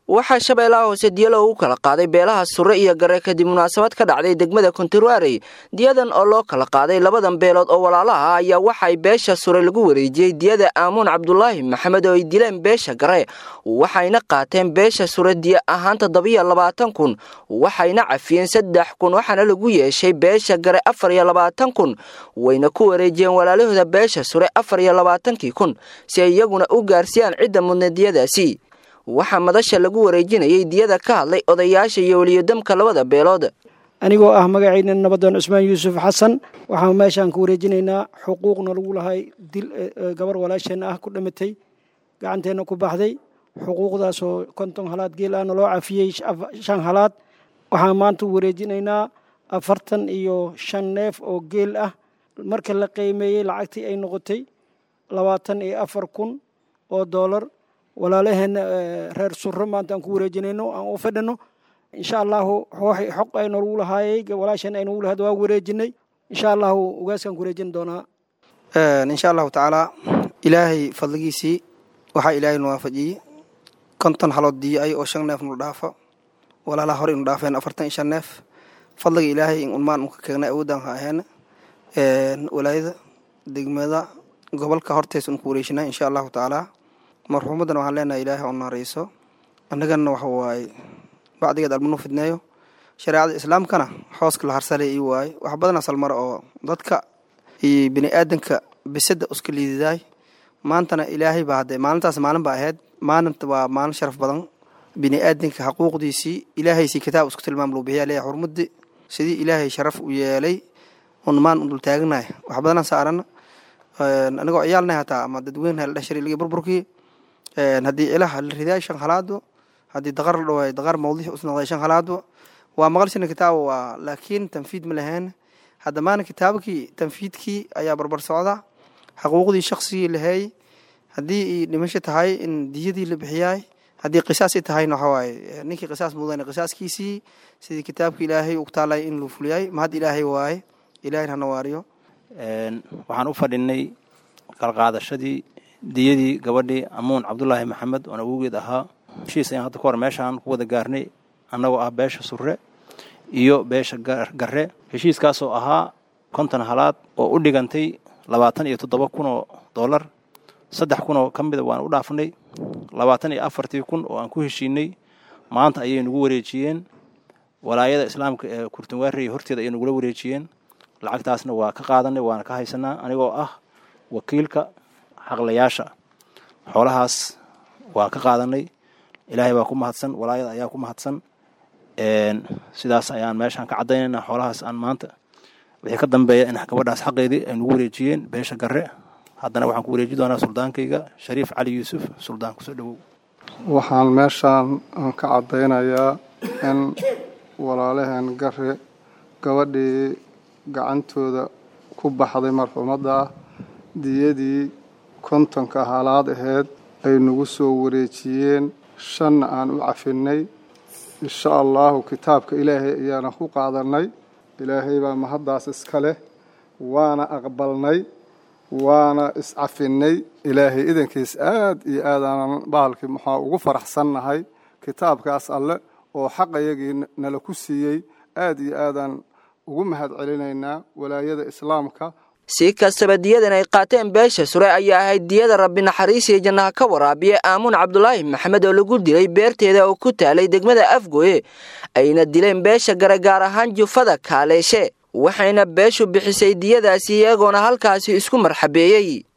waxaa shabeellaha hoose diya loogu kala qaaday beelaha sure iyo gare kadib munaasabad ka dhacday degmada kontiruarey diyadan oo loo kala qaaday labadan beelood oo walaalaha ayaa waxay beesha sure lagu wareejiyey diyada aamuun cabdulaahi maxamed oo ay dileen beesha gare waxayna qaateen beesha sure diya ahaan toddobiyo labaatan kun waxayna cafiyeen saddex kun waxaana lagu yeeshay beesha gare afar iyo labaatan kun wayna ku wareejiyeen walaalahooda beesha sure afar iyo labaatankii kun si ay iyaguna u gaarsiiyaan cidda mudna diyadaasi waxaa madasha lagu wareejinayay diyada ka hadlay odayaasha iyo weliyodamka labada beelood anigoo ah magacayna nabadoon cusmaan yuusuf xasan waxaan meeshaan ku wareejinaynaa xuquuqna lagu lahay dil gabar walaasheenna ah ku dhamatay gacanteenna ku baxday xuquuqdaasoo konton halaad geel ahna loo cafiyey shan halaad waxaan maanta wareejinaynaa afartan iyo shan neef oo geel ah marka la qiimeeyey lacagtii ay noqotay labaatan iyo afar kun oo doolar walaalaheenna reer suro maanta aan ku wareejinayno aan u fadhino insha allahu xoq aynalagu lahaayey walaasheen aynagu lahayd waa wareejinay insha allahu ugaaskaan ku wareejin doonaa insha allahu tacaalaa ilaahay fadligiisii waxaa ilaahay nu waafajiyey konton halood diyo-ay oo shan neef nu dhaafa walaalaha hore inu dhaafeen afartan iyo shan neef fadliga ilaahay in unmaan unka keegna awoodaan ha aheena walaayada degmada gobolka hortees un ku wareejinaa insha allahu tacaalaa marxuumaddan waxaan leenahay ilaahay oo naarayso annagana waxa waaye bacdigeed almanu fidneeyo shareecada islaamkana xooska la harsalay ii waaye wax badan asal mare oo dadka iyo bini aadanka bisada uska liididaay maantana ilaahay baa hadde maalintaas maalin ba ahayd maalinta waa maalin sharaf badan bini aadanka xaquuqdiisii ilaahaysii kitaab isku tilmaam loo bixiya leeyahay xurmaddi sidii ilaahay sharaf u yeelay un maan un dul taaganahay wax badanaan saarana anigoo ciyaalnay hataa ama dadweyne la dhashari ligi burburkii haddii ilaha la ridaay shan halaado haddii daqar la dhawaay daqar mawdiix usnoqday shan halaado waa maqalshina kitaaba waa laakiin tanfiid ma lahayn hadda maana kitaabkii tanfiidkii ayaa barbar socda xaquuqdii shaqsigii laheey haddii dhimasho tahay in diyadii la bixiyaay haddii qisaasi tahayna waxawaaye ninkii qisaas mudan qisaaskiisii sidii kitaabka ilaahay u taalay in luu fuliyay mahad ilaahay waaye ilaahay hana waariyo waxaan u fadhinay qalqaadashadii diyadii gabadhii amuun cabdulaahi maxamed oon awowgeed ahaa heshiis ayaan hadda ka hor meeshaan ku wada gaarnay annagoo ah beesha surre iyo beesha garre heshiiskaasoo ahaa konton halaad oo u dhigantay labaatan iyo toddoba kun oo dollar saddex kun oo ka mida waan u dhaafnay labaatan iyo afartii kun oo aan ku heshiinay maanta ayay nagu wareejiyeen walaayada islaamka ee kurtunwaarey horteeda ayay nagula wareejiyeen lacagtaasna waa ka qaadanay waana ka haysanaa anigoo ah wakiilka xaqlayaasha xoolahaas waa ka qaadanay ilaahay baa ku mahadsan walaayada ayaa ku mahadsan sidaas ayaan meeshaan ka caddaynayna xoolahaas aan maanta wixii ka dambeeya in gabadhaas xaqeedii ay nagu wareejiyeen beesha garre haddana waxaan ku wareeji doonaa suldaankayga shariif cali yuusuf suldaan kusoo dhowow waxaan meeshaan ka caddaynayaa in walaalaheen garre gabadhii gacantooda ku baxday marxuumadda diyadii kontonka halaad aheyd ay nagu soo wareejiyeen shanna aan u cafinay insha allahu kitaabka ilaahay ayaana ku qaadannay ilaahay baa mahaddaas iska leh waana aqbalnay waana iscafinnay ilaahay idankiis aad iyo aadaanan bahalkii maxaa ugu faraxsannahay kitaabkaas alle oo xaqayagii nala ku siiyey aad iyo aadaan ugu mahad celinaynaa walaayada islaamka si kastaba diyadan ay qaateen beesha sure ayaa ahayd diyada rabbi naxariisiyo jannaha ka waraabiya aamuun cabdulaahi maxamed oo lagu dilay beerteeda oo ku taalay degmada afgoye ayna dileen beesha gare gaar ahaan jufada kaaleeshe waxayna beeshu bixisay diyadaasi iyagoona halkaasi isku marxabeeyey